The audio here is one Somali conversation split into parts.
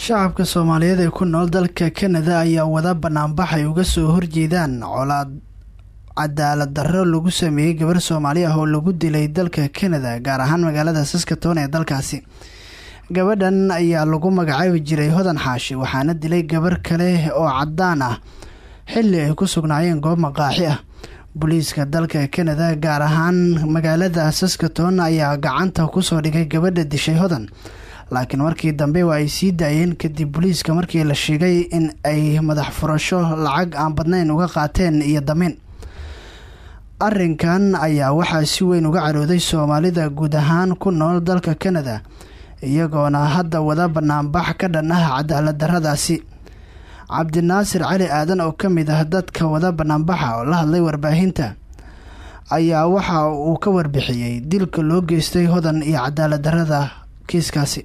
shacabka soomaaliyeed ee ku nool dalka kanada ayaa wada banaanbax ay uga soo horjeedaan colaad cadaalad darro lagu sameeyey gabar soomaali ah oo lagu dilay dalka kanada gaar ahaan magaalada saskatoon ee dalkaasi gabadhan ayaa lagu magacaabi jiray hodan xaashi waxaana dilay gabar kale oo cadaan ah xilli ay ku sugnaayeen goob maqaaxi ah booliiska dalka kanada gaar ahaan magaalada saskatoon ayaa gacanta kusoo dhigay gabadha dishay hodan laakiin markii dambe waa ay sii daayeen kadib booliiska markii la sheegay in ay madax furasho lacag aan badnayn uga qaateen iyo damiin arrinkan ayaa waxaa si weyn uga carooday soomaalida guud ahaan ku nool dalka kanada iyagoona hadda wada banaanbax ka dhan ah cadaalad darradaasi cabdinaasir cali aadan oo ka mid ah dadka wada banaanbaxa oo la hadlay warbaahinta ayaa waxa uu ka warbixiyey dilka loo geystay hodan iyo cadaalad darrada kiiskaasi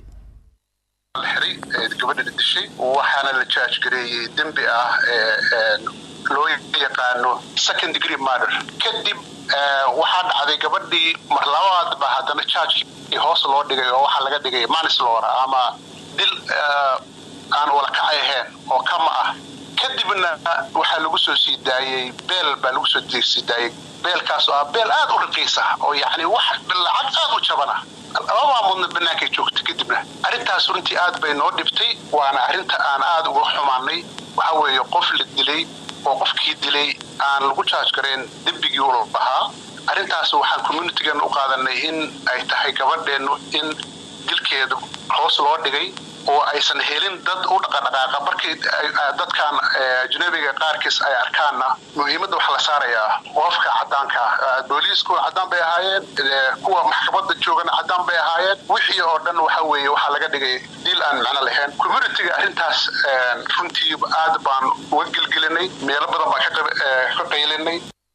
gabadha dishay waxaana la jaajgareeyey dembi ah loo yaqaano second degree murder kadib waxaa dhacday gabadhii mar labaadba haddana jaajkii hoos loo dhigay oo waxaa laga dhigay manislora ama dil aan walakacay ahayn oo kama ah kadibna waxaa lagu soo sii daayey beel baa lagu soo sii daayey beelkaas oo ah beel aad u raqiisa oo yacni wax lacag aad u jabana laba maamoodna bannaankay joogta kadibna arrintaas runtii aad bay noo dhibtay waana arrinta aan aad uga xumaanay waxa weeye qof la dilay oo qofkii dilay aan lagu jaaj gareen dembigii u lahaa arrintaas waxaan communitigan u qaadanay in ay tahay gabadheennu in dilkeedu hoos loo dhigay oo aysan helin dad u dhaqadhaqaaqa markii dadkan ajnabiga qaarkiis ay arkaanna muhiimadda waxaa la saarayaa qofka cadaanka booliisku cadaan bay ahaayeen kuwa maxkamadda joogana cadaan bay ahaayeen wixii oo dhan waxa weeye waxaa laga dhigay diil aan macno lahayn communitiga arrintaas runtii aad baan uga gelgelinay meelo badan baan ka qaylinay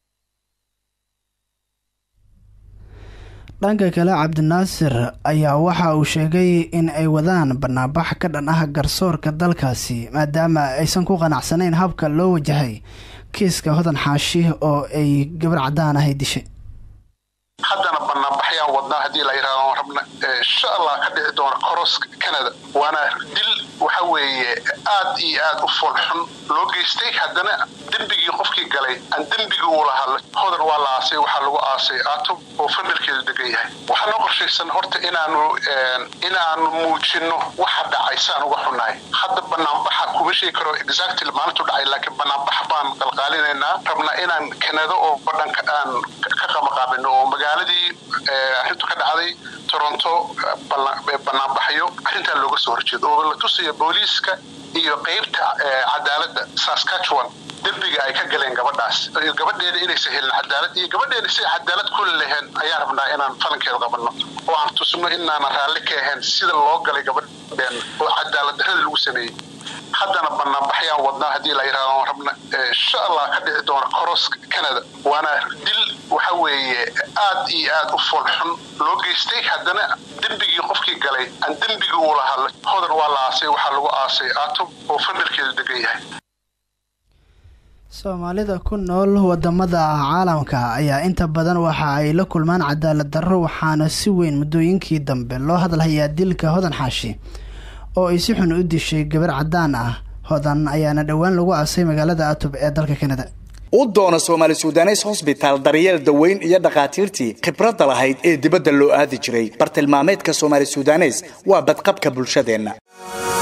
dhanka kale cabdinaasir ayaa waxa uu sheegay in ay wadaan banaanbax ka dhan ah garsoorka dalkaasi maadaama aysan ku qanacsanayn habka loo wajahay kiiska hodan xaashi oo ay gabar cadaan ahay dishay haddana banaanbaxyaan wadnaa haddii la yidhahdo rabna insha allah ka dhici doona coros canada waana dil waxa weeye aad iyo aad u foolxun loo geystay haddana dembigii qofkii galay aan dembigii uu lahaa hodan waa la aasay waxaa lagu aasay aato oo familkeedu degan yahay waxaa noo qorshaysan horta inaanu inaanu muujino waxa dhacay saan uga xunnahay hadda banaanbaxa kuma sheegi karo exactly maalintu dhacay laakiin banaanbax baan qalqaalinaynaa rabnaa inaan kanada oo badhanka aan ka qamaqaabino oo magaaladii arrintu ka dhacday toronto banaanbaxyo arrintaa looga soo horjeedo oo la tusayo booliiska iyo qeybta cadaaladda saskatchewan dembiga ay ka galeen gabadhaas gabadheeda inaysan helin cadaalad iyo gabadheeda si cadaalad kula leheen ayaan rabnaa inaan falankeeda qabanno oo aan tusno inaanan raalli ka ahayn sida loo galay gabadheen oo cadaalad darrada lagu sameeyey haddana banaanbaxyaan wadnaa haddii la yidhahdo rabna insha allah ka dhici doona coros canada waana dil waxa weeye aad iyo aad u foolxun loo geystay haddana dembigii qofkii galay aan dembigii uu lahaa hodan waa la aasay waxaa lagu aasay aato oo familkeedu degan yahay soomaalida ku nool wadamada caalamka ayaa inta badan waxa ay la kulmaan cadaalad darro waxaana si weyn muddooyinkii dambe loo hadalhayaa dilka hodan xaashi oo ay si xun u dishay gabar cadaan ah hodan ayaana dhowaan lagu aasay magaalada atub ee dalka kanada u doona soomaali sudanes hosbitaal daryeel daweyn iyo dhakhaatiirtii khibradda lahayd ee dibadda loo aadi jiray bartilmaameedka soomaali sudanes waa badqabka bulshadeenna